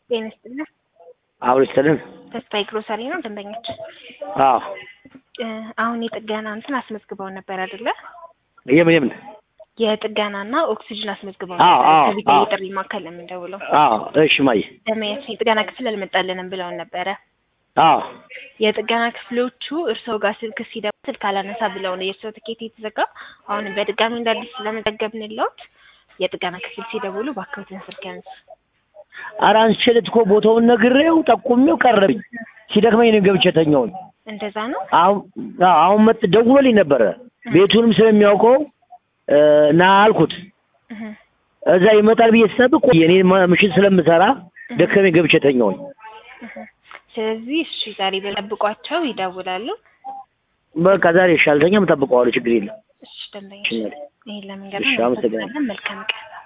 ጤና ይስጥልን። አብሮ ይስጥልን። ተስፋዬ ግሮሰሪ ነው ደንበኞች። አዎ እ አሁን የጥገና እንትን አስመዝግበው ነበር አይደለ? የምን የምን? የጥገናና ኦክሲጅን አስመዝግበው አዎ፣ ነበር። አዎ፣ ከቢታ አዎ። የጥሪ ማዕከል የምንደውለው አዎ እሺ ማየ ደንበኞች የጥገና ክፍል አልመጣልንም ብለውን ነበረ። አዎ የጥገና ክፍሎቹ እርስዎ ጋር ስልክ ሲደውል ስልክ አላነሳ ብለው ነው የእርስዎ ትኬት የተዘጋ። አሁንም በድጋሚ እንደ አዲስ ስለመዘገብንልዎት የጥገና ክፍል ሲደውሉ እባክዎትን ስልክ ያንሱ። ኧረ አንስቼለት እኮ ቦታውን ነግሬው ጠቁሜው ቀረብኝ። ሲደክመኝ ነው ገብቼ ተኛሁኝ። እንደዛ ነው። አሁን አዎ፣ አሁን መጥ ደውሎልኝ ነበረ ቤቱንም ስለሚያውቀው እ ና አልኩት። እህ እዛ ይመጣል ብዬ ስጠብቅ ቆየ። እኔ ማ- ምሽት ስለምሰራ ደከመኝ ገብቼ ተኛሁኝ። እህ ስለዚህ እሺ ዛሬ በጠብቋቸው ይደውላሉ። በቃ ዛሬ እሺ አልተኛም፣ እጠብቀዋለሁ። ችግር የለም። እሺ ደንበኞች እሺ፣ ይሄን ለመንገድ እሺ፣ አመሰግናለሁ። መልካም ቀን